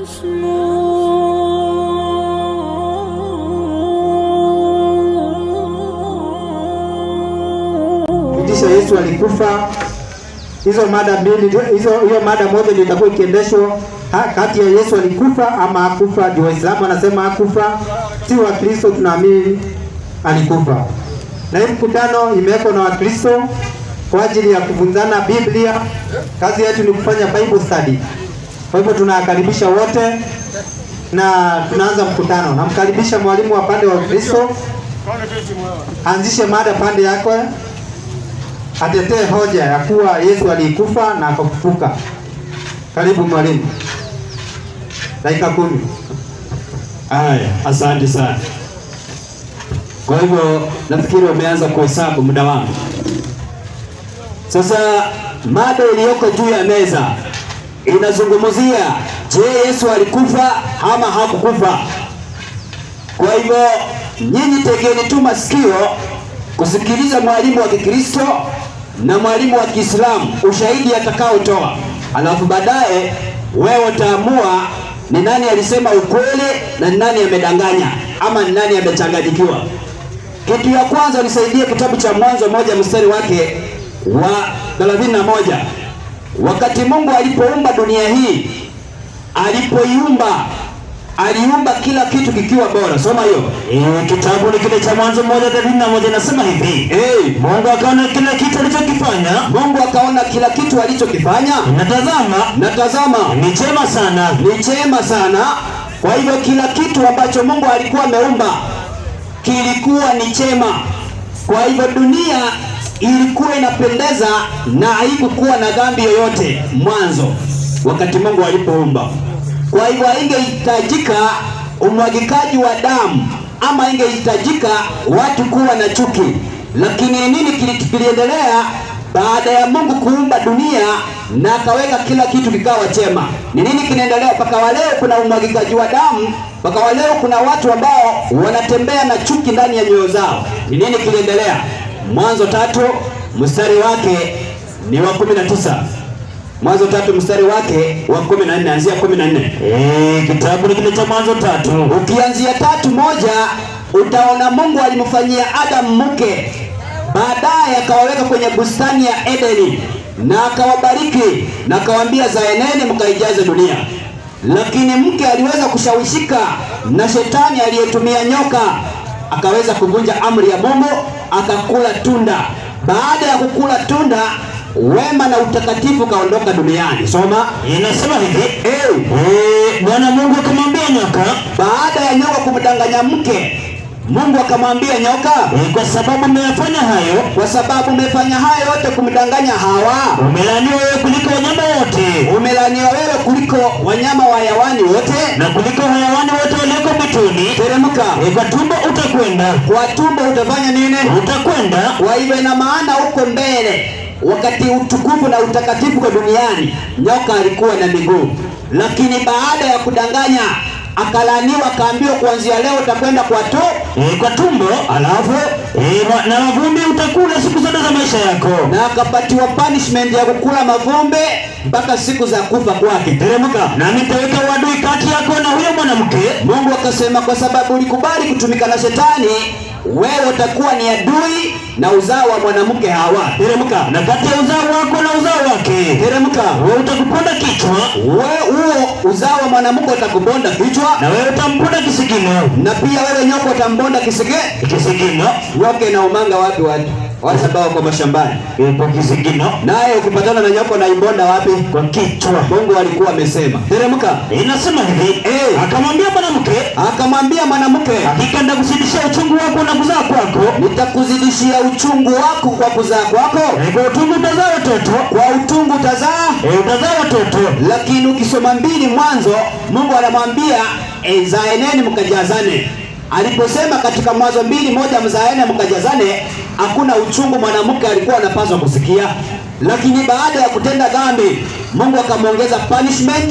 Kisha Yesu alikufa. Hizo mada mbili, hizo hiyo mada moja ndio itakuwa ikiendeshwa ha- kati ya Yesu alikufa ama hakufa. Ndio Waislamu wanasema hakufa, si Wakristo tunaamini alikufa. Na hii mkutano imewekwa na Wakristo kwa ajili ya kufunzana Biblia. Kazi yetu ni kufanya Bible study. Kwa hivyo tunawakaribisha wote na tunaanza mkutano. Namkaribisha mwalimu wa pande wa Kristo anzishe mada pande yako, atetee hoja ya kuwa Yesu alikufa na akafufuka. Karibu mwalimu, dakika kumi. Haya, asante sana. Kwa hivyo nafikiri wameanza kuhesabu muda wangu. Sasa mada iliyoko juu ya meza inazungumzia, je, Yesu alikufa ama hakukufa? Kwa hivyo nyinyi tegeni tu masikio kusikiliza mwalimu wa Kikristo na mwalimu wa Kiislamu ushahidi atakaotoa, alafu baadaye wewe utaamua ni nani alisema ukweli na ni nani amedanganya ama ni nani amechanganyikiwa. Kitu ya kwanza nisaidie kitabu cha Mwanzo moja mstari wake wa 31. Wakati Mungu alipoumba dunia hii, alipoiumba aliumba kila kitu kikiwa bora. Soma hiyo. Eh, kitabu ni kile cha Mwanzo moja thelathini na moja inasema hivi Hey, Mungu akaona kila kitu alichokifanya, Mungu akaona kila kitu alichokifanya na tazama, na tazama ni chema sana. ni chema sana. Kwa hivyo kila kitu ambacho Mungu alikuwa ameumba kilikuwa ni chema. Kwa hivyo dunia ilikuwa inapendeza na haikukuwa na dhambi yoyote mwanzo, wakati Mungu alipoumba. Kwa hivyo haingehitajika umwagikaji wa damu ama ingehitajika watu kuwa na chuki. Lakini nini kili- kiliendelea baada ya Mungu kuumba dunia na akaweka kila kitu kikawa chema? Ni nini kinaendelea mpaka wa leo? Kuna umwagikaji wa damu mpaka wa leo, kuna watu ambao wanatembea na chuki ndani ya nyoyo zao. Ni nini kiliendelea? Mwanzo tatu mstari wake ni wa kumi na tisa. Mwanzo tatu mstari wake wa kumi na nne anzia kumi na nne. Eh, kitabu ni kile cha Mwanzo tatu Ukianzia tatu moja utaona Mungu alimfanyia Adamu mke, baadaye akawaweka kwenye bustani ya Edeni na akawabariki na akawaambia, zaeneni mkaijaze dunia. Lakini mke aliweza kushawishika na shetani aliyetumia nyoka, akaweza kuvunja amri ya Mungu, akakula tunda. Baada ya kukula tunda, wema na utakatifu kaondoka duniani. Soma. inasema hivi Hey. eh, Bwana Mungu akamwambia nyoka, Baada ya nyoka kumdanganya mke, Mungu akamwambia nyoka, eh, kwa sababu umeyafanya hayo, kwa sababu umefanya haya yote kumdanganya Hawa, umelaaniwa wewe kuliko wanyama wote umelaniwa wewe kuliko wanyama wa hayawani wote. na kuliko hayawani wote walioko mwituni. Teremka, Eh, kwa tumbo utakwenda, kwa tumbo utafanya nini? utakwenda Kwa hivyo ina maana huko mbele, wakati utukufu na utakatifu kwa duniani, nyoka alikuwa na miguu, lakini baada ya kudanganya akalaniwa, akaambiwa kuanzia leo utakwenda kwa tu eh, kwa tumbo, alafu eh, ma- na mavumbi utakula siku zote za maisha yako. na akapatiwa punishment ya kukula mavumbe mpaka siku za kufa kwake. Teremka. na nitaweka uadui kati yako na huyo mwanamke, Mungu akasema, kwa sababu ulikubali kutumika na shetani, wewe utakuwa ni adui na uzao wa mwanamke Hawa. Teremka. na kati ya uzao wako na uzao wake Teremka. wewe utakuponda kichwa, Wewe huo uzao wa mwanamke utakubonda kichwa, na wewe utamponda kisigino. na pia wewe nyoka utambonda kisige. Kisigino Nyoka inaumanga wapi watu? Watu ambao wako mashambani. eh, kwa kisigino, Naye ukipatana na nyoka unaibonda wapi? kwa kichwa. Mungu alikuwa amesema. Teremka. Inasema hivi Eh. akamwambia mwanamke, Akamwambia mwanamke, hakika nitakuzidishia uchungu wako na kuzaa kwako, nitakuzidishia uchungu wako kwa kuzaa kwako, Eh, kwa utungu utazaa watoto, kwa utungu utazaa. Eh, utazaa watoto. Lakini ukisoma mbili Mwanzo, Mungu anamwambia e, zaeneni mkajazane. Aliposema katika Mwanzo mbili moja, mzaene mkajazane, hakuna uchungu mwanamke alikuwa anapaswa kusikia. Lakini baada ya kutenda dhambi, Mungu akamwongeza punishment,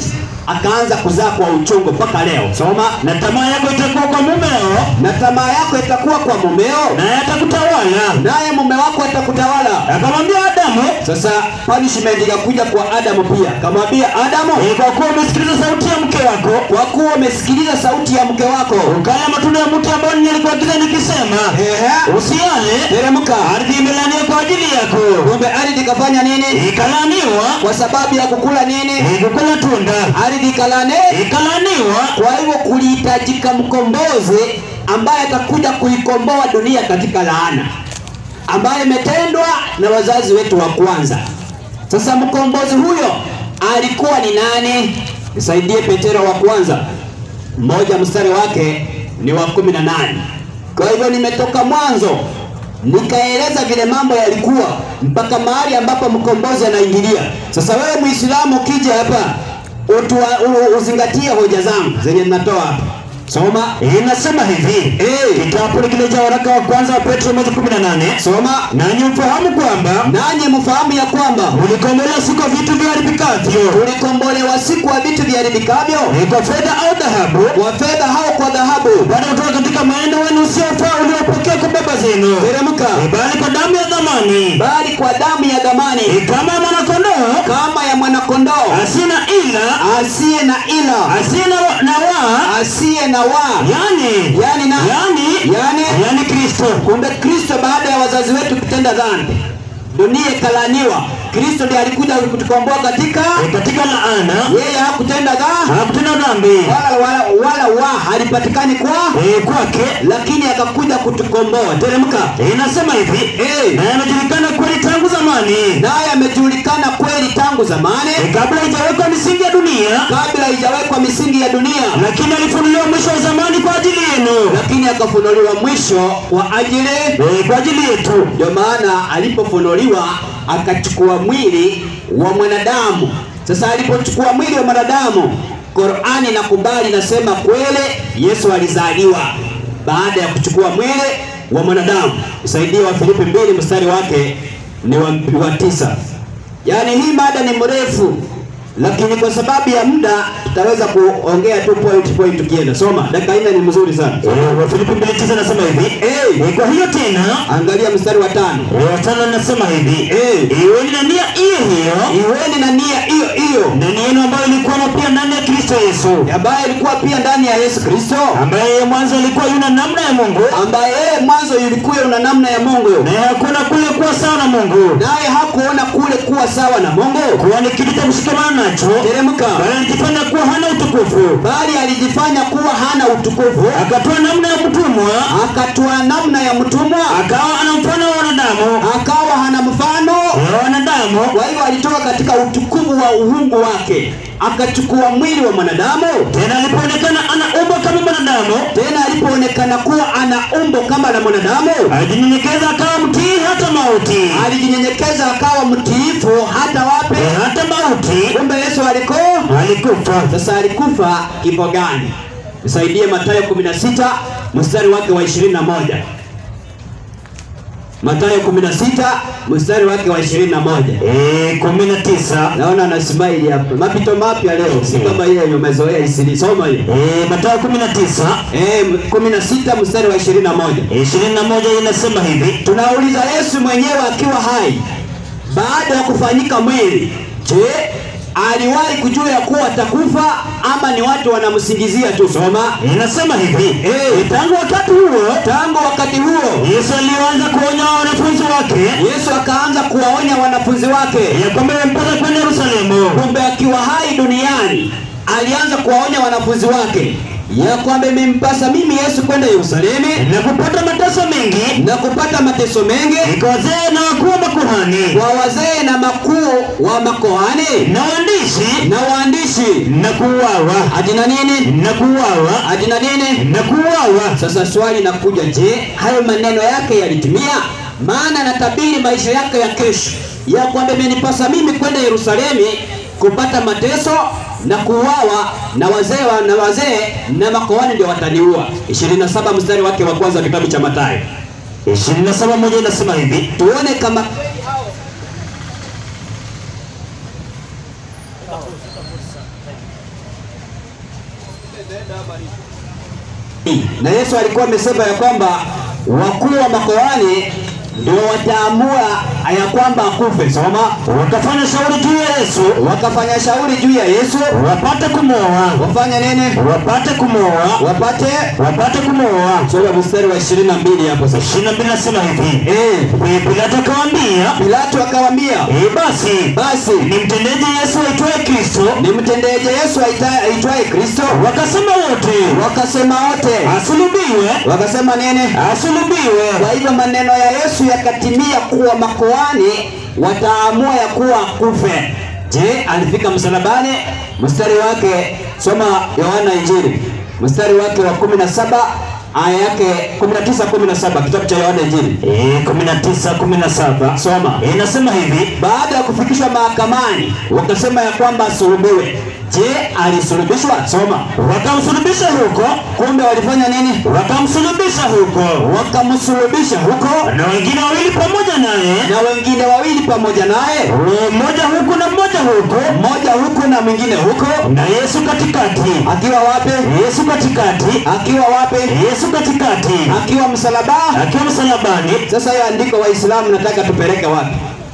akaanza kuzaa kwa uchungu mpaka leo. Soma. na tamaa yako itakuwa kwa mumeo, Na tamaa yako itakuwa kwa mumeo, naye atakutawala. naye mume wako atakutawala. Akamwambia Adamu, Sasa punishment ikakuja kwa Adamu pia, kamwambia Adamu, "Eh, kwa kuwa umesikiliza sauti ya mke wako, kwa kuwa umesikiliza sauti ya mke wako, ukala matunda ya mti ambao nilikuagiza nikisema, ehe, usiale, teremka. ardhi imelaaniwa kwa ajili yako, Kumbe ardhi ikafanya nini? ikalaaniwa Kwa sababu ya kukula nini? eh, kukula tunda, Ardhi ikalane. ikalaaniwa Kwa hivyo kulihitajika mkombozi ambaye atakuja kuikomboa dunia katika laana ambayo imetendwa na wazazi wetu wa kwanza. Sasa mkombozi huyo alikuwa ni nani? Nisaidie Petero wa kwanza mmoja mstari wake ni wa kumi na nane. Kwa hivyo nimetoka mwanzo nikaeleza vile mambo yalikuwa mpaka mahali ambapo mkombozi anaingilia. Sasa wewe Muislamu ukija hapa utua, u, uzingatie hoja zangu zenye ninatoa hapa. Soma, inasema hivi Eh. kitabu kile cha waraka wa kwanza wa Petro moja kumi na nane soma, nanyi mfahamu kwamba nanyi mfahamu ya kwamba ulikombolewa si kwa vitu viharibikavyo, tulikombolewa si kwa vitu viharibikavyo, ni kwa fedha au dhahabu, kwa fedha au kwa dhahabu, baada ya kutoka katika mwenendo wenu usiofaa uliopokea kwa baba zenu, teremka, Eh, bali kwa damu ya dhamani, bali kwa damu ya dhamani Eh, kama ya mwanakondoo kama ya mwanakondoo asina ila asiye na ila asina wa- na waa, asiye na waa, yani yani na yani yani yani Kristo Kumbe Kristo baada ya wazazi wetu kutenda dhambi, dunia ikalaniwa. Kristo ndiye alikuja kutukomboa katika Eh, katika laana yeye hakutenda dhambi hakutenda dhambi wala, wala, wala wa halipatikani kwa, Eh, kwake lakini akakuja kutukomboa. Teremka. Eh, inasema hivi Eh, na yamejulikana kweli tangu zamani naye amejulikana kweli tangu zamani, Eh, kabla haijawekwa misingi ya dunia, kabla haijawekwa misingi ya dunia, lakini alifunuliwa mwisho wa zamani kwa ajili yenu, lakini akafunuliwa mwisho kwa ajili Eh, kwa ajili yetu. Ndio maana alipofunuliwa akachukua mwili wa mwanadamu. Sasa alipochukua mwili wa mwanadamu, Qur'ani inakubali nasema kweli Yesu alizaliwa baada ya kuchukua mwili wa mwanadamu. Usaidie wa Filipi mbili mstari wake ni wa, wa tisa. Yaani hii mada ni mrefu, lakini kwa sababu ya muda tutaweza kuongea tu point point tukienda. Soma, dakika nne ni mzuri sana. Eh, Wafilipi mbili tisa nasema hivi Eh, Eh, kwa hiyo tena angalia mstari wa tano. eh, watano nasema hivi Eh. iweni na nia hiyo hiyo Iweni na nia hiyo hiyo ndani yenu ambayo ilikuwamo pia ndani ya Kristo Yesu, ambaye ilikuwa pia ndani ya Yesu Kristo, ambaye yeye mwanzo alikuwa yuna namna ya Mungu, ambaye yeye mwanzo ilikuwa una namna ya Mungu, naye hakuna kule kuwa sawa na Mungu, naye hakuona kule kuwa sawa na Mungu. kuwa ni kitu cha kushikamana nacho, Teremka, bali alijifanya kuwa hana utukufu, bali alijifanya kuwa hana utukufu, akatoa namna ya mtumwa, akatoa namna ya mtumwa, akawa ana mfano wa wanadamu akawa hana mfano. wa wanadamu, Kwa hivyo alitoka katika utukufu wa uungu wake, akachukua mwili wa mwanadamu. tena alipoonekana ana umbo kama mwanadamu, Tena alipoonekana kuwa ana umbo kama la mwanadamu, alijinyenyekeza akawa mtii hata mauti, alijinyenyekeza akawa mtiifu hata wapi? Eh, hata mauti Kumbe Yesu alikuwa alikufa. sasa, alikufa kifo gani? Nisaidie Mathayo 16 mstari wake wa 21. Mathayo 16 mstari wake wa 21. Eh, kumi na tisa Naona ana smile hapa. Mapito mapya leo, si kama ile yenye umezoea isili. Soma hiyo. Eh, Mathayo kumi na tisa Eh, 16 mstari wa 21. ishirini na moja inasema hivi Tunauliza Yesu mwenyewe akiwa hai baada ya kufanyika mwili, je, aliwahi kujua ya kuwa atakufa ama ni watu wanamsingizia tu? Soma. inasema hivi Eh. tangu wakati huo Tangu wakati huo Yesu alianza kuonya wanafunzi wake Yesu akaanza kuwaonya wanafunzi wake, ya kwamba imempasa kwenda Yerusalemu kumbe akiwa hai duniani alianza kuwaonya wanafunzi wake ya kwamba imempasa mimi Yesu kwenda Yerusalemu na kupata mateso mengi na kupata mateso mengi kwa wazee na wakuu wa makuhani kwa wazee na makuu wa makohani na waandishi na waandishi na kuuawa hadi na nini na kuuawa hadi na nini. na kuuawa. Sasa swali nakuja, je, hayo maneno yake yalitimia? Maana natabiri maisha yake ya kesho ya kwamba imenipasa mimi kwenda Yerusalemu kupata mateso na kuuawa na wazee wa- na wazee na makohani ndio wataniua. 27 mstari wake wa kwanza kitabu cha Mathayo. ishirini na saba moja inasema hivi Tuone kama na Yesu alikuwa amesema ya kwamba wakuu wa makohani ndio wataamua ya kwamba akufe. Soma, wakafanya shauri juu ya Yesu wakafanya shauri juu ya Yesu, wapate kumwoa, wafanye nini? wapate kumwoa, Wapate. wapate kumwoa. Soma mstari wa ishirini na mbili hapo sasa. ishirini na mbili nasema hivi Eh, Eh, Pilato akawaambia Pilato akawaambia, eh, basi basi nimtendeje Yesu aitwaye Kristo? nimtendeje Yesu aita- aitwaye Kristo? Wakasema wote Wakasema wote, asulubiwe, wakasema nini? asulubiwe. Kwa hivyo maneno ya Yesu yakatimia kuwa makohani wataamua ya kuwa kufe. Je, alifika msalabani? Mstari wake soma Yohana Injili mstari wake wa 17 aya yake 19 17 kitabu cha Yohana Injili. Eh, kumi na tisa kumi na saba Soma. Eh, nasema hivi Baada ya kufikishwa mahakamani wakasema ya kwamba asulubiwe. Je, alisulubishwa? Soma. wakamsulubisha huko, Kumbe walifanya nini? wakamsulubisha huko Wakamsulubisha huko na wengine wawili pamoja naye, na wengine wawili pamoja naye, Eh, mmoja huku na mmoja huku, mmoja huku na mwingine huko. na Yesu katikati. Akiwa wapi? Yesu katikati, Akiwa wapi? Yesu katikati, Akiwa msalaba. akiwa msalabani. Sasa hiyo andiko Waislamu nataka tupeleke wapi?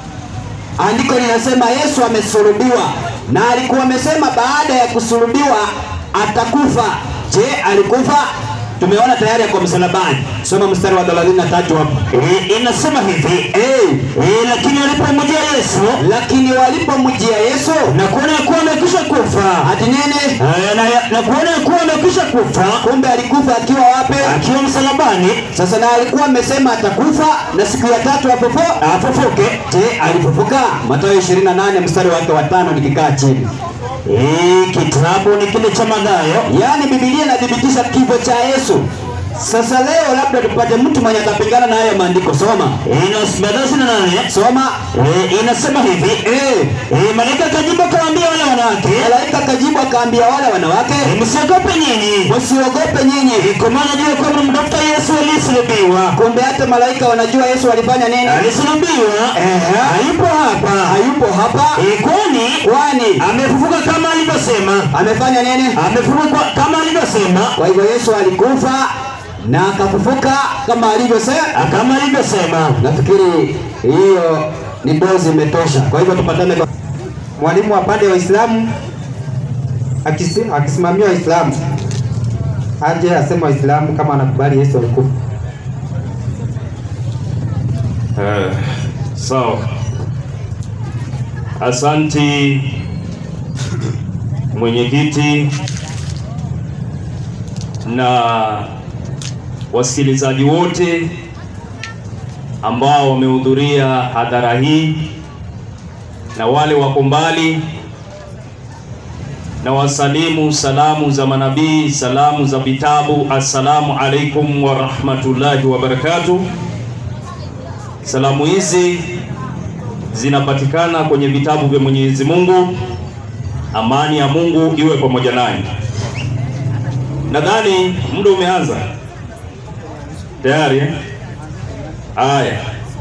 Andiko linasema Yesu amesulubiwa na alikuwa amesema baada ya kusulubiwa atakufa. Je, alikufa? Tumeona tayari ako msalabani. Soma mstari wa 33 hapo. Eh, inasema hivi Eh, eh, lakini walipomjia Yesu lakini walipomjia Yesu na kuona ya kuwa amekwisha kufa ati nini? eh, na, na kuona ya kuwa amekwisha kufa Kumbe alikufa akiwa wapi? akiwa msalabani Sasa na alikuwa amesema atakufa na siku ya tatu afufu afufuke. Je, alifufuka? Mathayo 28 mstari wake wa tano nikikaa chini. Eh, kitabu ni kile cha Mathayo Yaani Biblia inathibitisha kifo cha Yesu. Sasa leo labda tupate mtu mwenye atapingana na hayo maandiko. Soma. Inas- Mathayo ishirini na nane Soma. eh, inasema hivi Eh, eh, malaika akajibu akawaambia wale wanawake malaika kajibu akaambia wale wanawake, eh, msiogope nyinyi msiogope nyinyi. Eh, kwa maana jua kwamba mnamtafuta Yesu aliyesulubiwa Kumbe hata malaika wanajua Yesu alifanya nini? alisulubiwa Ehe. hayupo hapa Hayupo hapa. Eh, kwani Kwani amefufuka kama alivyosema amefanya nini? amefufuka kama alivyosema Kwa hivyo Yesu alikufa na akafufuka kama alivyosema. kama alivyosema Nafikiri hiyo ni dozi imetosha. Kwa hivyo tupatane kwa mwalimu wa pande wa Waislamu akisi- akisimamia Waislamu aje aseme Waislamu kama anakubali Yesu alikufa. Eh, sawa. Asanti mwenyekiti na wasikilizaji wote ambao wamehudhuria hadhara hii na wale wako mbali na wasalimu salamu za manabii, salamu za vitabu. Assalamu alaikum wa rahmatullahi wa barakatuh. Salamu hizi zinapatikana kwenye vitabu vya Mwenyezi Mungu. Amani ya Mungu iwe pamoja nanyi. Nadhani muda umeanza tayari eh? Haya,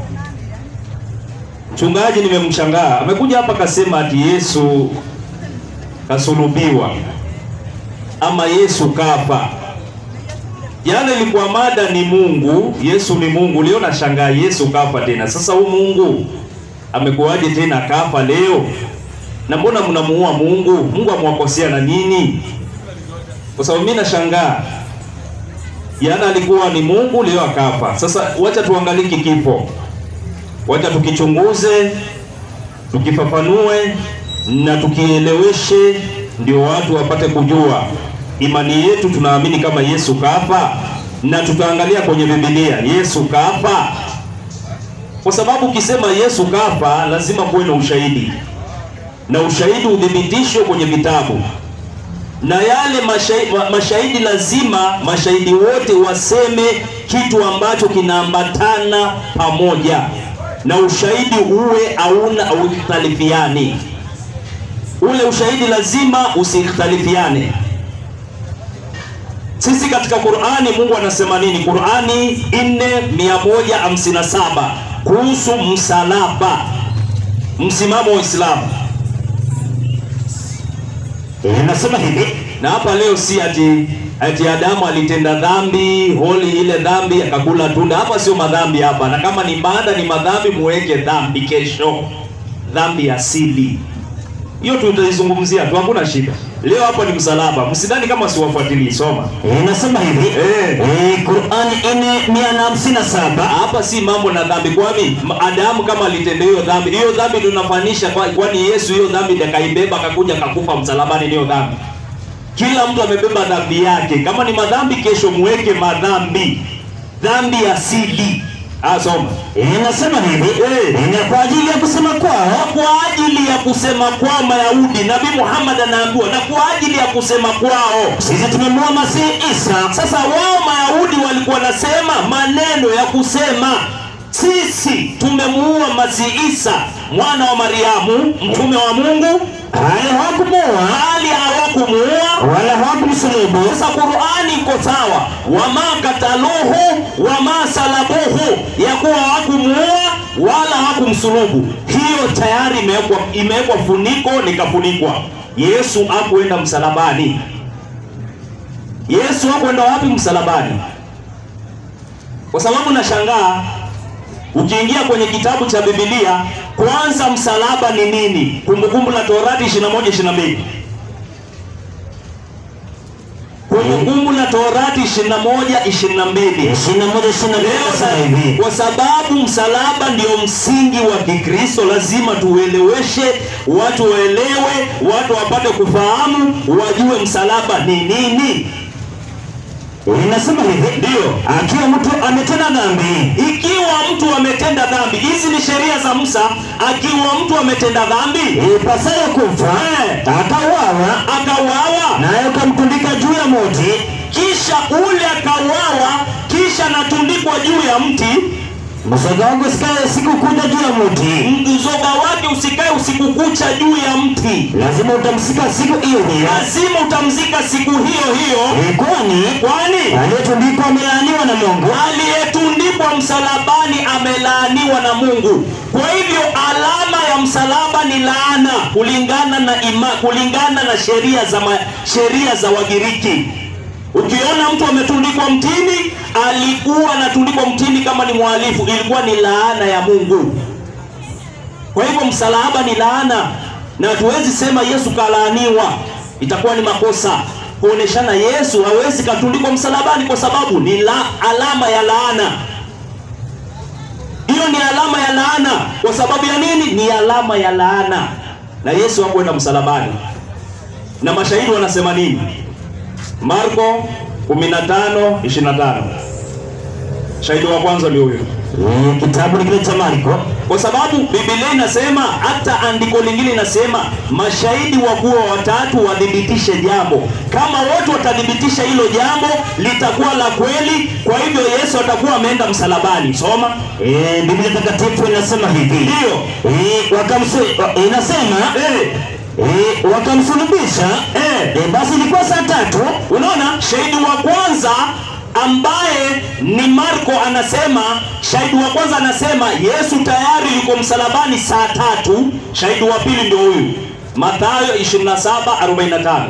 mchungaji nimemshangaa, amekuja hapa kasema ati Yesu kasulubiwa ama Yesu kafa. Jana ilikuwa mada ni Mungu, Yesu ni Mungu. Leo nashangaa Yesu kafa tena. Sasa huu Mungu amekuwaje tena kafa leo? Na mbona mnamuua Mungu? Mungu amwakosea na nini? Kwa sababu mimi nashangaa, jana alikuwa ni Mungu, leo akafa. Sasa wacha tuangalie kifo, wacha tukichunguze, tukifafanue na tukieleweshe, ndio watu wapate kujua imani yetu. Tunaamini kama Yesu kafa, na tutaangalia kwenye Biblia Yesu kafa, kwa sababu ukisema Yesu kafa lazima kuwe na ushahidi, na ushahidi udhibitishwe kwenye vitabu na yale mashahidi, mashahidi lazima mashahidi wote waseme kitu ambacho kinaambatana pamoja, na ushahidi uwe hauna ukhtalifiani. Ule ushahidi lazima usikhtalifiane. Sisi katika Qur'ani Mungu anasema nini? Qur'ani 4157 kuhusu msalaba, msimamo wa Uislamu Eh, nasema hivi na hapa leo si ati ati Adamu alitenda dhambi holi ile dhambi akakula tunda. Hapa sio madhambi hapa, na kama ni baada ni madhambi, muweke dhambi kesho, dhambi asili hiyo tutaizungumzia tu, hakuna shida. Leo hapa ni msalaba, msidhani kama siwafuatilii. Soma Inasema hivi Eh. eh, Qur'ani ine mia na hamsini na saba hapa, si mambo na dhambi. Kwani Adamu kama alitenda hiyo dhambi, hiyo dhambi tunafanisha kwa, kwani Yesu hiyo dhambi ndiye akaibeba akakuja akakufa msalabani, niyo dhambi. Kila mtu amebeba dhambi yake. Kama ni madhambi, kesho muweke madhambi, dhambi asili. Ah, soma inasema hivi Eh. ina kwa ajili ya kusema kwao kwa ajili ya kusema kwa Mayahudi, Nabii Muhammad anaambiwa, na kwa ajili ya kusema kwao sisi tumemua Masihi Isa Sasa wao Mayahudi walikuwa nasema maneno ya kusema sisi tumemuua Masihi Isa mwana wa Mariamu mtume wa Mungu, hali hawakumuua hali hawakumuua. wala hawakumsulubu Sasa Qur'ani iko sawa, wama kataluhu wama salabuhu, ya kuwa hawakumuua wala hawakumsulubu. Hiyo tayari imewekwa imewekwa funiko likafunikwa. Yesu hakuenda msalabani. Yesu hakuenda wapi msalabani? Kwa sababu nashangaa ukiingia kwenye kitabu cha Biblia, kwanza msalaba ni nini? Kumbukumbu la Torati 21 22 Kumbukumbu la Torati 21 22 ishirini na moja ishirini na mbili Leo inasema na- hivi kwa sababu msalaba ndio msingi wa Kikristo, lazima tueleweshe watu, waelewe, watu wapate kufahamu, wajue msalaba ni nini. inasema hivi Ndio akiwa mtu ametenda dhambi ikiwa mtu ametenda dhambi, hizi ni sheria za Musa. Akiwa mtu ametenda dhambi ipasayo kufa Eh. akauawa akauawa, naye ukamtundika juu ya muti kisha ule akauawa, kisha anatundikwa juu ya mti, mzoga wangu sikae siku kuja juu ya muti mzoga wake usikae usiku kucha juu ya mti, lazima utamsika siku hiyo hiyo lazima utamzika siku hiyo hiyo, Eh, kwani kwani aliyetundikwa amelaaniwa na Mungu aliyetundikwa msalabani amelaaniwa na Mungu. Kwa hivyo alama ya msalaba ni laana kulingana na ima, kulingana na sheria za ma, sheria za Wagiriki. Ukiona mtu ametundikwa mtini, alikuwa anatundikwa mtini kama ni mhalifu, ilikuwa ni laana ya Mungu. Kwa hivyo msalaba ni laana, na hatuwezi sema Yesu kalaaniwa, itakuwa ni makosa kuoneshana Yesu hawezi katundikwa msalabani kwa sababu ni la, alama ya laana. Hiyo ni alama ya laana. Kwa sababu ya nini? Ni alama ya laana, na Yesu hakwenda msalabani. Na mashahidi wanasema nini? Marko 15:25 shahidi wa kwanza ndio huyo Eh, kitabu ni kile cha Marko kwa sababu Biblia inasema, hata andiko lingine inasema mashahidi wakuwa watatu wathibitishe jambo. Kama wote watathibitisha hilo jambo, litakuwa la kweli. Kwa hivyo Yesu atakuwa ameenda msalabani. Soma Eh, Biblia takatifu inasema hivi Ndiyo. Eh, wakamsu wa- inasema eh, eh, wakamsulubisha eh. eh, basi ilikuwa saa tatu Unaona, shahidi wa kwanza ambaye ni Marko anasema, shahidi wa kwanza anasema Yesu tayari yuko msalabani saa tatu. Shahidi wa pili ndio huyu Mathayo 27:45.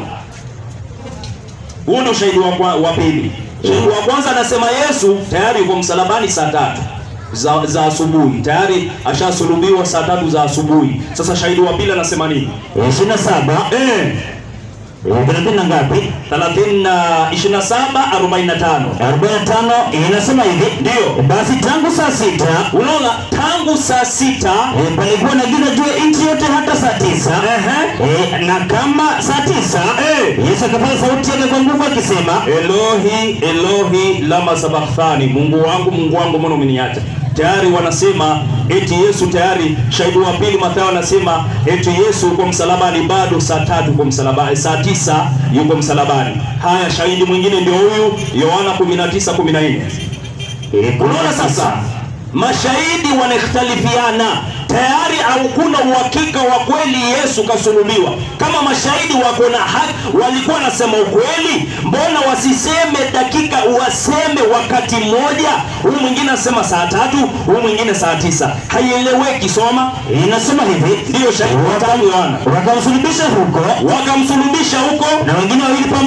Huo ndio shahidi wa, kwa- wa pili. Shahidi wa kwanza anasema Yesu tayari yuko msalabani saa tatu za, za asubuhi, tayari ashasulubiwa saa tatu za asubuhi. Sasa shahidi wa pili anasema nini? Eh, ishirini na saba Eh, eh, thelathini na ngapi 30 na 27 45. arobaini na tano inasema hivi Ndio. basi tangu saa sita Unaona, tangu saa sita eh, palikuwa na giza juu ya nchi yote hata saa tisa ehe, eh, na kama saa tisa Eh. Yesu akapaza sauti yake kwa nguvu akisema Elohi Elohi lama sabakthani, Mungu wangu Mungu wangu mbona umeniacha? Tayari wanasema eti Yesu tayari. Shahidi wa pili Mathayo anasema eti Yesu yuko msalabani bado saa tatu yuko msalabani, saa tisa yuko msalabani. Haya, shahidi mwingine ndio huyu Yohana 19 14. ilikuwa Unaona sasa, mashahidi wanakhtalifiana tayari, hakuna uhakika wa kweli Yesu kasulubiwa. Kama mashahidi wako na haki, walikuwa nasema ukweli, mbona wasiseme dakika, waseme wakati mmoja? Huyu mwingine anasema saa tatu, huyu mwingine saa tisa, haieleweki. Soma, inasema hivi ndiyo shahidi watatu Yohana wakamsulubisha huko wakamsulubisha huko na wengine wawili pamoja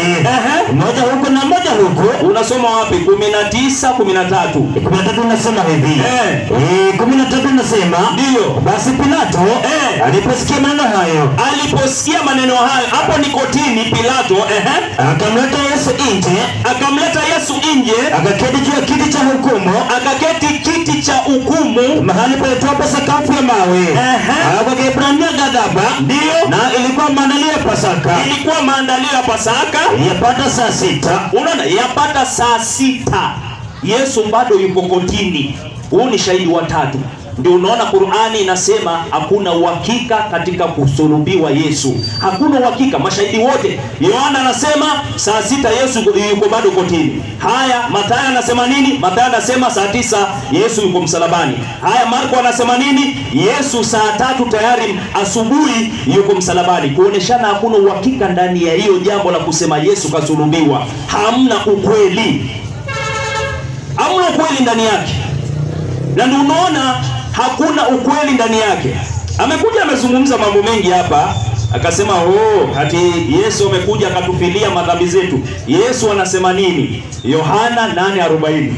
Ehe. Moja huku na moja huku. Unasoma wapi? kumi na tisa kumi na tatu kumi na tatu inasema hivi Eh. Eh, kumi na tatu inasema Ndiyo. basi Pilato Eh. aliposikia maneno hayo aliposikia maneno hayo, hapo ni kotini. Pilato ehe, akamleta Yesu nje akamleta Yesu nje, akaketi juu ya kiti cha hukumu akaketi kiti cha hukumu, mahali palitopo sakafu ya mawe Ehe. kwa Kiebrania ghadhaba ndiyo na ilikuwa maandalio ya Pasaka ilikuwa maandalio ya Pasaka. yapata saa sita Unaona, yapata saa sita, Yesu bado yuko kotini. Huu ni shahidi wa tatu. Ndio unaona Qur'ani inasema hakuna uhakika katika kusulubiwa Yesu, hakuna uhakika. Mashahidi wote, Yohana anasema saa sita Yesu yuko- yuko bado kotini. Haya, Mathayo anasema nini? Mathayo anasema saa tisa Yesu yuko msalabani. Haya, Marko anasema nini? Yesu saa tatu tayari asubuhi yuko msalabani, kuoneshana hakuna uhakika ndani ya hiyo jambo la kusema Yesu kasulubiwa. Hamna ukweli, hamna ukweli ndani yake, na ndio unaona hakuna ukweli ndani yake. Amekuja amezungumza mambo mengi hapa, akasema oh, hati Yesu amekuja akatufilia madhambi zetu. Yesu anasema nini? Yohana 8:40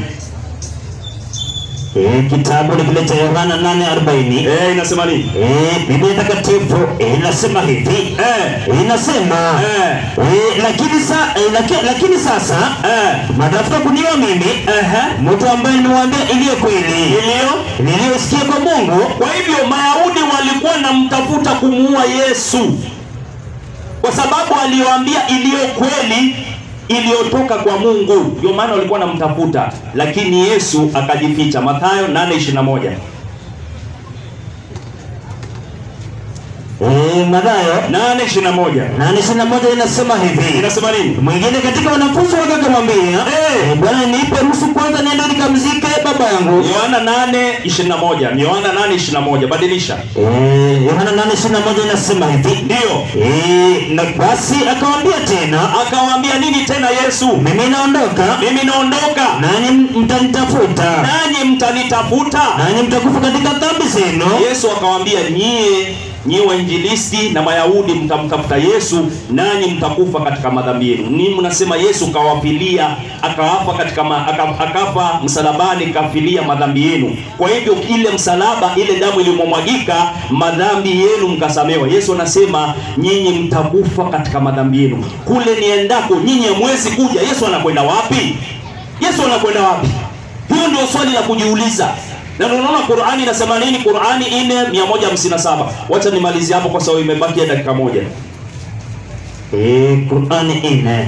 Eh, kitabu ni kile cha Yohana 8:40 eh, inasema nini? Eh, Biblia takatifu eh, inasema hivi Eh, inasema eh, eh, lakini, sa, eh, laki, lakini sasa eh, matafuta kuniwa mimi ehe, mtu ambaye niwaambia iliyo kweli iliyo niliyosikia kwa Mungu Kwa hivyo Mayahudi walikuwa namtafuta kumuua Yesu kwa sababu aliwaambia iliyo kweli iliyotoka kwa Mungu, ndio maana walikuwa namtafuta, lakini Yesu akajificha. Mathayo 8:21 eh, Mathayo 8:21 nane ishirini na moja inasema hivi inasema nini? mwingine katika wanafunzi wake akamwambia Eh. eh, Bwana nipe ruhusu kwanza niende nikamzike baba yangu Yohana 8:21 ni Yohana 8:21 badilisha. Eh, Yohana nane ishirini na moja inasema hivi Ndio Eh, na basi akamwambia tena akawaambia nini tena Yesu? mimi naondoka Mimi naondoka, nanyi mtanitafuta nanyi mtanitafuta. nanyi mtakufa katika dhambi zenu Yesu akawaambia nyie nyie wainjilisti na Mayahudi mtamtafuta Yesu nanyi mtakufa katika madhambi yenu. Ni mnasema Yesu kawafilia akawafa katika ma, aka, akafa msalabani kafilia madhambi yenu. Kwa hivyo ile msalaba ile damu iliyomwagika madhambi yenu mkasamewa. Yesu anasema nyinyi mtakufa katika madhambi yenu. Kule niendako nyinyi hamwezi kuja. Yesu anakwenda wapi? Yesu anakwenda wapi? Hiyo ndio swali la kujiuliza. Na ndio unaona Qur'ani inasema nini? Qur'ani 4:157. Wacha nimalizie hapo kwa sababu imebaki dakika moja. Eh, Qur'ani ine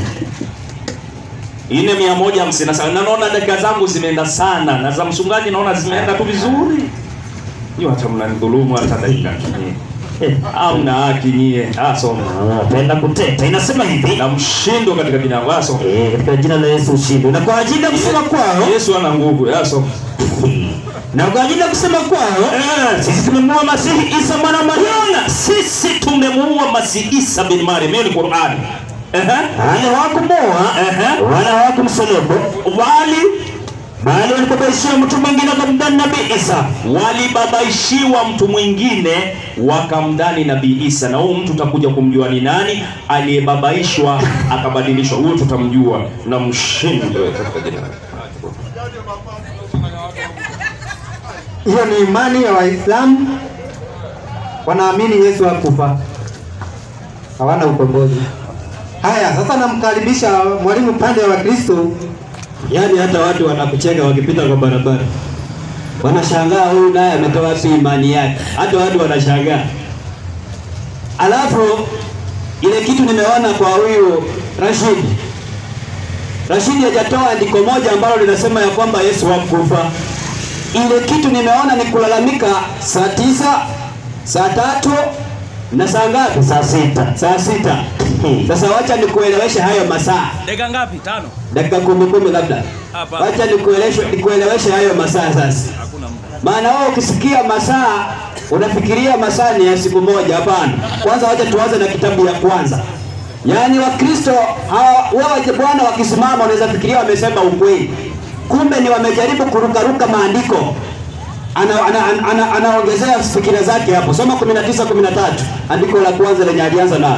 4:157. Na naona dakika zangu zimeenda sana na za mchungaji naona zimeenda tu vizuri. Hiyo hata mnanidhulumu hata dakika. Eh, Hamna haki nyie. Ah, soma. napenda kuteta inasema hivi Na mshindo katika jina la Yesu. Eh, katika jina la Yesu ushindi na kwa ajili ya kusema kwao Yesu ana nguvu. Ya soma. na kwa ajili ya kusema kwao Eh, sisi tumemua Masihi Isa mwana wa Mariamu Unaona sisi tumemuua Masihi Isa bin Maryam. Hiyo ni Qur'ani. Ehe. wale hawakumuua Ehe. wala hawakumsulubu Wali bali walipobaishiwa mtu mwingine wakamdani nabii Isa walibabaishiwa mtu mwingine wakamdhani nabii Isa, na huyu mtu utakuja kumjua ni nani aliyebabaishwa akabadilishwa. Huyo tutamjua na mshindo katika jina la Hiyo ni imani ya Waislamu, wanaamini Yesu hakufa, hawana ukombozi. Haya, sasa namkaribisha mwalimu pande wa Wakristo. Yaani hata watu wanakucheka wakipita kwa barabara, wanashangaa huyu naye ametoa wapi imani yake. Hata watu wanashangaa. Alafu ile kitu nimeona kwa huyu Rashid, Rashid hajatoa andiko moja ambalo linasema ya kwamba Yesu hakufa. Ile kitu nimeona ni kulalamika saa tisa, saa tatu na saa ngapi? saa sita Saa sita. Sasa wacha nikueleweshe hayo masaa Dakika ngapi? Tano? dakika kumi kumi labda. Hapana. Wacha nikueleweshe nikueleweshe hayo masaa sasa. Hakuna muda. Maana wewe ukisikia masaa unafikiria masaa ni ya siku moja. Hapana. Kwanza wacha tuanze na kitabu ya kwanza. Yaani Wakristo hawa wewe Bwana wakisimama unaweza fikiria wamesema ukweli, kumbe ni wamejaribu kurukaruka maandiko. Ana, ana, ana, ana, anaongezea fikira zake hapo. Soma 19 13 andiko la kwanza lenye alianza nalo.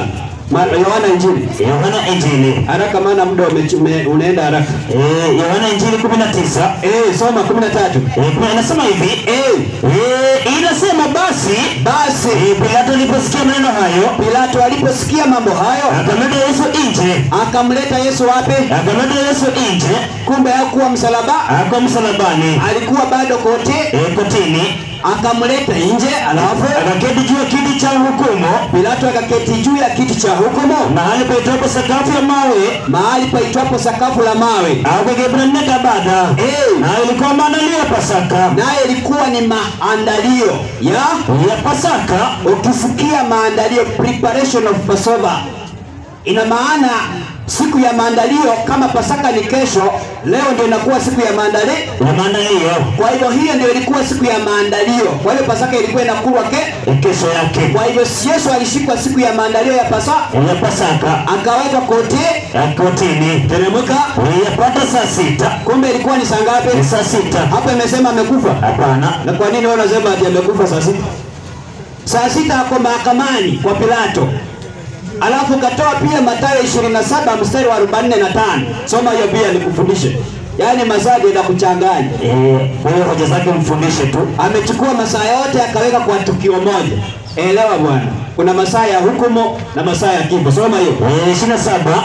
Ma- Yohana Injili Yohana Injili haraka, maana muda umechu- ume- unaenda haraka. eh, Yohana Injili 19 Eh, soma 13. eh, kuna- inasema hivi Eh, eh, inasema basi basi eh, Pilato aliposikia maneno hayo Pilato aliposikia mambo hayo akamleta Yesu nje, akamleta Yesu wapi? akamleta Yesu nje Kumbe hakuwa msalaba, ako msalabani alikuwa bado kote, eh, kotini, akamleta nje, alafu akaketi juu ya kiti cha hukumu, Pilato akaketi juu ya kiti cha hukumu, mahali paitwapo sakafu ya mawe mahali paitwapo sakafu la mawe, au kwa Kiebrania Kabada, Eh. na ilikuwa maandalio ya Pasaka naye ilikuwa ni maandalio ya ya Pasaka ukisikia maandalio preparation of Passover ina maana siku ya maandalio kama Pasaka ni kesho, leo ndio inakuwa siku ya maandalio. ya maandalio Kwa hivyo hiyo ndio ilikuwa siku ya maandalio. Kwa hivyo Pasaka ilikuwa inakulwa ke. ya kesho yake Kwa hivyo Yesu alishikwa siku ya maandalio ya Pasaka, ya Pasaka akawekwa koti, ya kotini teremka. yapata saa sita Kumbe ilikuwa ni saa ni ngapi? saa sita Hapa imesema amekufa. hapana Na kwa nini wewe unasema ati amekufa saa sita? Saa sita ako mahakamani kwa Pilato. Alafu katoa pia Mathayo 27 mstari wa 45. Soma hiyo pia nikufundishe. Yaani mazadi na kuchanganya. Eh, kwa hiyo hoja zake mfundishe tu Amechukua masaa yote akaweka kwa tukio moja. Elewa bwana. Kuna masaa ya hukumu na masaa ya kifo. Soma hiyo. Eh, ishirini na saba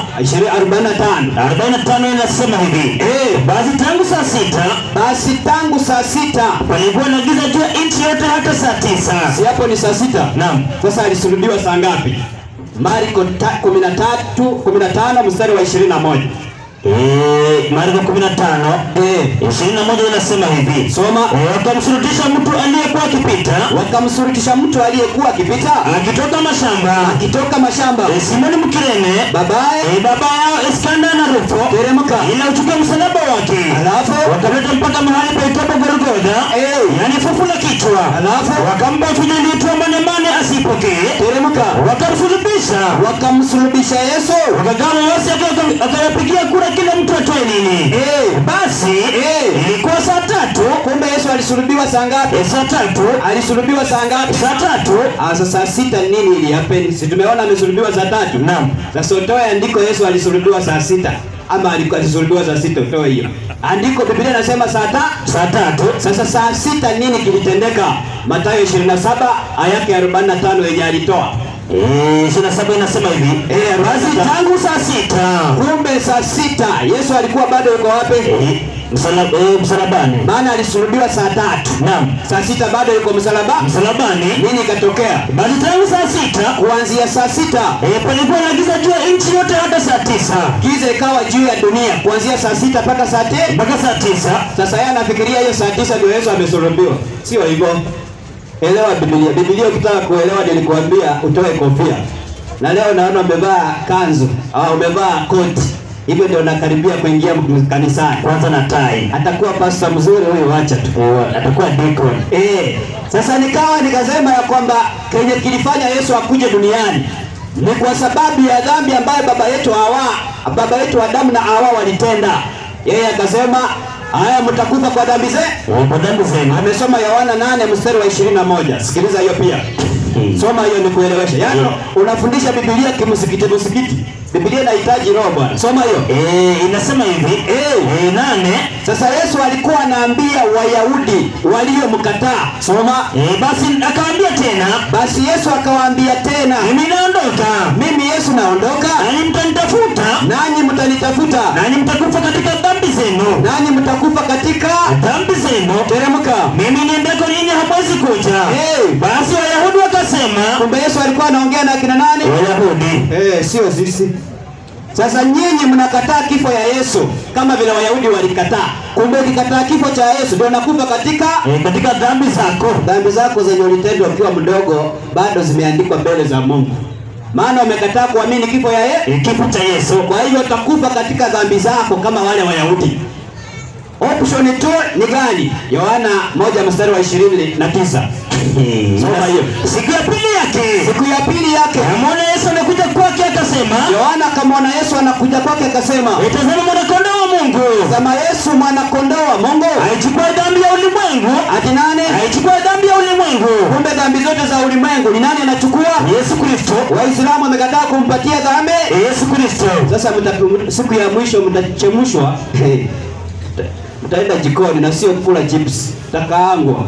45. arobaini na tano inasema hivi Eh, basi tangu saa sita basi tangu saa sita palikuwa na giza juu ya nchi yote hata saa tisa si hapo ni saa sita naam Sasa alisulubiwa saa ngapi? Marko ta- 13 15 mstari wa 21. Eh, Marko kumi na tano Eh, ishirini na moja inasema hivi soma. Eh, wakamshurutisha mtu aliyekuwa akipita Wakamsurutisha mtu aliyekuwa akipita akitoka mashamba akitoka mashamba, Eh, Simoni Mkirene babaye eh, baba yao Iskanda na Rufo teremka, ila uchukue msalaba wake alafu wakamleta mpaka mahali paitwapo Golgotha eh, yani fufu la kichwa alafu wakampa chuja iliyotiwa manemane asipokee teremka, wakamsulubisha wakamsulubisha Yesu. wakagawa mawasi akayapigia kura kila mtu atoe nini Eh, basi Eh. ilikuwa saa tatu kumbe Yesu alisulubiwa saa ngapi? eh, saa tatu Alisulubiwa saa ngapi? saa tatu Ah, sasa saa sita nini ili happen? Si tumeona amesulubiwa saa tatu. naam Sasa utoe andiko Yesu alisulubiwa saa sita ama aliku- alisulubiwa saa sita, utoe hiyo andiko. Biblia inasema saa ta saa tatu sasa saa sita nini kilitendeka? Mathayo 27 aya yake 45 yenye alitoa Eh, ishirini na saba inasema hivi eh, basi basi tangu saa sita kumbe saa sita Yesu alikuwa bado yuko wapi? eh, msala- eh, msalabani Maana alisulubiwa saa tatu, naam saa sita bado yuko msalaba. msalabani Nini ikatokea? basi tangu saa sita Kuanzia saa sita eh, palikuwa na giza juu ya nchi yote hata saa tisa giza ikawa juu ya dunia kuanzia saa sita mpaka saa te mpaka saa tisa Sasa yeye anafikiria hiyo saa tisa ndio Yesu amesulubiwa. Sio hivyo. Elewa Biblia. Biblia ukitaka kuelewa nilikuambia utoe kofia. Na leo naona umevaa kanzu au umevaa koti. Hivyo ndio nakaribia kuingia kanisani. kwanza na tai Atakuwa pasta mzuri huyo, wacha tu. Eh, atakuwa deacon Eh, sasa nikawa nikasema ya kwamba kenye kilifanya Yesu akuje duniani ni kwa sababu ya dhambi ambayo baba yetu Hawa, baba yetu Adamu na Hawa walitenda. Yeye akasema haya, mtakufa kwa dhambi zenu. Eh, kwa dhambi zenu Amesoma Yohana 8 mstari wa 21. Sikiliza hiyo pia. Eh, Soma hiyo nikueleweshe. Yaani Yeah. unafundisha Biblia kimsikiti msikiti. Biblia inahitaji roho bwana. Soma hiyo. eh, inasema hivi Eh. eh, nane Sasa Yesu alikuwa anaambia Wayahudi waliomkataa. Soma. eh, basi akawaambia tena Basi Yesu akawaambia tena, mimi naondoka mimi Yesu naondoka, nanyi mtanitafuta nanyi mtanitafuta, nanyi mtakufa katika dhambi zenu nanyi mtakufa katika dhambi zenu teremka. mimi niendeko ninyi hamwezi kuja Eh. basi wayahudi wakasema Kumbe Yesu alikuwa anaongea na akina nani? wayahudi Eh, sio sisi. Sasa nyinyi mnakataa kifo ya Yesu kama vile Wayahudi walikataa. Kumbe ukikataa kifo cha Yesu ndio unakufa katika eh, katika dhambi zako dhambi zako zenye ulitenda ukiwa mdogo, bado zimeandikwa mbele za Mungu, maana umekataa kuamini kifo ya Yesu. eh, kifo cha Yesu Kwa hivyo utakufa katika dhambi zako kama wale Wayahudi. Option 2 ni gani? Yohana moja mstari wa ishirini na tisa. Eh, Soma hiyo. siku ya pili yake Siku ya pili yake amwona Yesu anakuja kwake akasema Yohana akamwona Yesu anakuja kwake akasema, tazama mwanakondoo wa Mungu ulimwengu. Sema Yesu mwana kondoo wa Mungu. Aichukua dhambi ya ulimwengu. Ati nani? Aichukua dhambi ya ulimwengu. Kumbe dhambi zote za ulimwengu ni nani anachukua? Yesu Kristo. Waislamu wamekataa kumpatia dhambi. Yesu Kristo. Sasa mta- siku ya mwisho mtachemshwa, mtaenda jikoni na sio kula chips, takaangwa.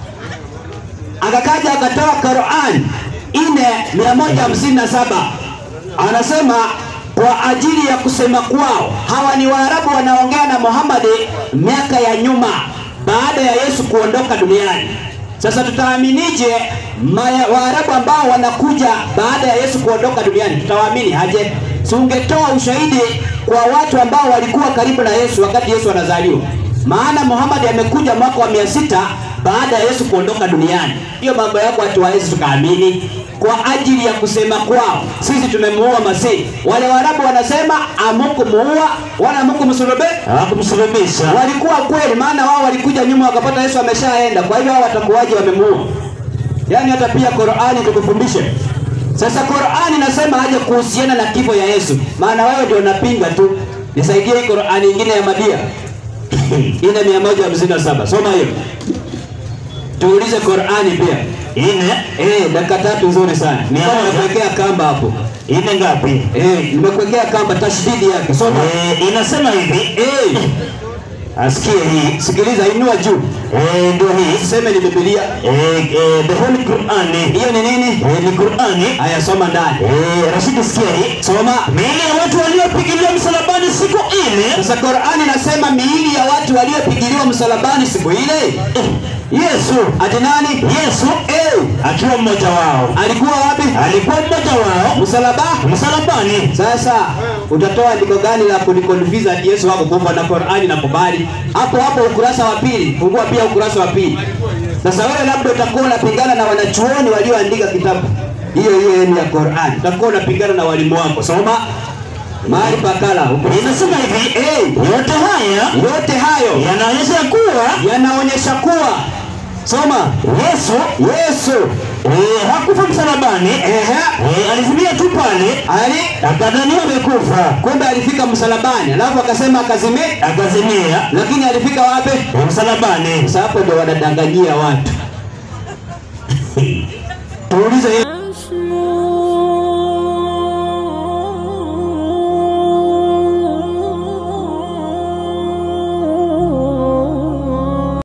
Akakaja akatoa Qur'an ine mia moja hamsini na saba anasema kwa ajili ya kusema kwao, hawa ni Waarabu wanaongea na Muhammad miaka ya nyuma baada ya Yesu kuondoka duniani. Sasa tutaaminije maya- Waarabu ambao wanakuja baada ya Yesu kuondoka duniani? Tutawaamini aje? Si ungetoa ushahidi kwa watu ambao walikuwa karibu na Yesu wakati Yesu anazaliwa? Maana Muhammad amekuja mwaka wa mia sita baada ya Yesu kuondoka duniani. Hiyo mambo yako hatuwezi tukaamini kwa ajili ya kusema kwao, sisi tumemuua Masihi. Wale Waarabu wanasema amukumuua wala amukumsulube Hakumsulubisha. walikuwa kweli, maana wao walikuja nyuma wakapata Yesu ameshaenda. Kwa hivyo hao watakuwaje wamemuua? Yaani hata pia Qur'ani tukufundishe. Sasa Qur'ani nasema aje kuhusiana na kifo ya Yesu, maana wewe ndio unapinga tu. Nisaidie hii Qur'ani nyingine ya Madia ine mia moja hamsini na saba soma hiyo, tuulize Qur'ani pia. Ine. Eh, dakika tatu nzuri sana. Mia Kama moja. nimekuwekea kamba hapo. Ine ngapi? Eh, nimekuwekea kamba tashdidi yake. Soma. Eh, inasema hivi. Eh, Asikie hii. sikiliza, inua juu. Eh, ndio hii. Useme ni Biblia. Eh, eh, the Holy Quran. Hiyo ni nini? Eh, ni Qurani. Haya, soma ndani. Eh, Rashidi sikia hii. Soma. Miili ya watu waliopigiliwa msalabani siku ile Sasa Qur'ani nasema miili ya watu waliopigiliwa msalabani siku ile. Yesu Ati nani? Yesu Eh, akiwa mmoja wao alikuwa wapi? alikuwa mmoja wao Msalaba. msalabani. Sasa utatoa andiko gani la kunikonfiza ati Yesu wako kufa na Qur'ani na kubali? Hapo hapo ukurasa wa pili, fungua pia ukurasa wa pili. Sasa wewe labda utakuwa unapingana na wanachuoni walioandika kitabu hiyo hiyo yenu ya Qur'ani, utakuwa unapingana na walimu wako. Soma mahali pakala Inasema hivi Eh, yote haya yote hayo yanaonyesha kuwa yanaonyesha kuwa soma Yesu Yesu eh, hakufa msalabani ehe, eh, alizimia tu pale ali akadhaniwa amekufa kumbe alifika msalabani, alafu akasema akazimia, akazimia lakini alifika wapi? eh, msalabani. Sasa hapo ndio wanadanganyia watu. Tuulize